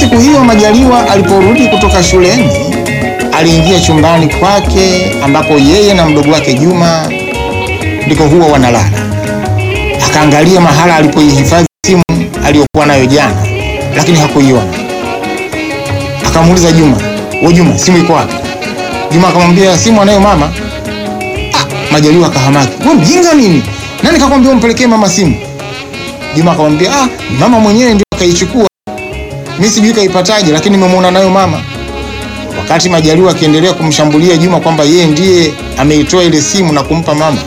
siku hiyo Majaliwa aliporudi kutoka shuleni, aliingia chumbani kwake ambapo yeye na mdogo wake Juma ndiko huwa wanalala. Akaangalia mahala alipoihifadhi simu aliyokuwa nayo jana, lakini hakuiona. Akamuuliza Juma, "Wewe Juma, simu iko wapi?" Juma akamwambia, "Simu anayo mama." Ah, Majaliwa akahamaki, "Wewe mjinga nini? Nani kakwambia umpelekee mama simu?" Juma akamwambia, "Ah, mama mwenyewe ndio akaichukua. Mimi sijui kaipataje, lakini nimemwona nayo mama." Wakati Majaliwa akiendelea kumshambulia Juma kwamba yeye ndiye ameitoa ile simu na kumpa mama,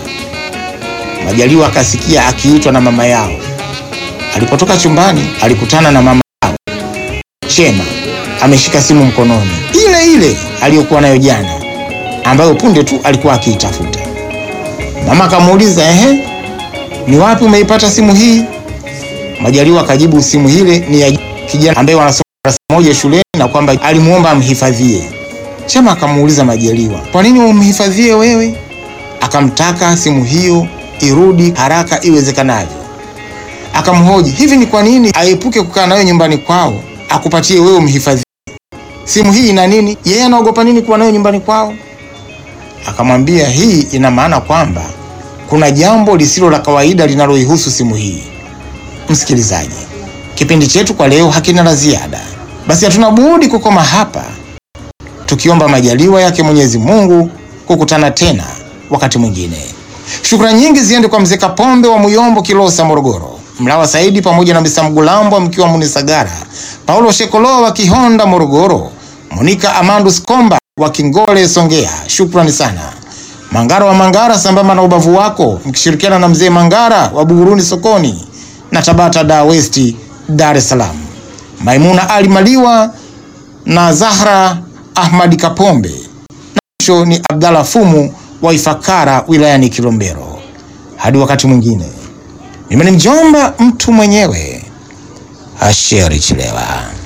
Majaliwa akasikia akiitwa na mama yao. Alipotoka chumbani, alikutana na mama yao Chema ameshika simu mkononi, ile ile aliyokuwa nayo jana, ambayo punde tu alikuwa akiitafuta. Mama akamuuliza, ehe, ni wapi umeipata simu hii? Majaliwa akajibu simu ile ni ya kijana ambaye wanasoma darasa moja shuleni na kwamba alimuomba amhifadhie. Chema akamuuliza Majaliwa, kwa nini umhifadhie wewe? Akamtaka simu hiyo irudi haraka iwezekanavyo. Akamhoji, hivi ni kwa nini aepuke kukaa nayo nyumbani kwao akupatie wewe umhifadhie? Simu hii ina nini? Yeye anaogopa nini kuwa nayo nyumbani kwao? Akamwambia, hii ina maana kwamba kuna jambo lisilo la kawaida linaloihusu simu hii. Msikilizaji, kipindi chetu kwa leo hakina la ziada, basi hatuna budi kukoma hapa, tukiomba majaliwa yake Mwenyezi Mungu kukutana tena wakati mwingine. Shukrani nyingi ziende kwa mzee Kapombe wa Muyombo, Kilosa, Morogoro, Mlawa Saidi pamoja na Misa Mgulambo mkiwa Munisagara, Paulo Shekoloa wa Kihonda, Morogoro, Monika Amandus Komba wa Kingole, Songea. Shukrani sana. Mangara wa Mangara sambamba na ubavu wako mkishirikiana na mzee Mangara wa Buguruni sokoni na Tabata da West Dar es Salaam. Maimuna Ali Maliwa na Zahra Ahmadi Kapombe. Na mwisho ni Abdalla Fumu wa Ifakara wilayani Kilombero. Hadi wakati mwingine. Mimi ni mjomba mtu mwenyewe Asheri Chilewa.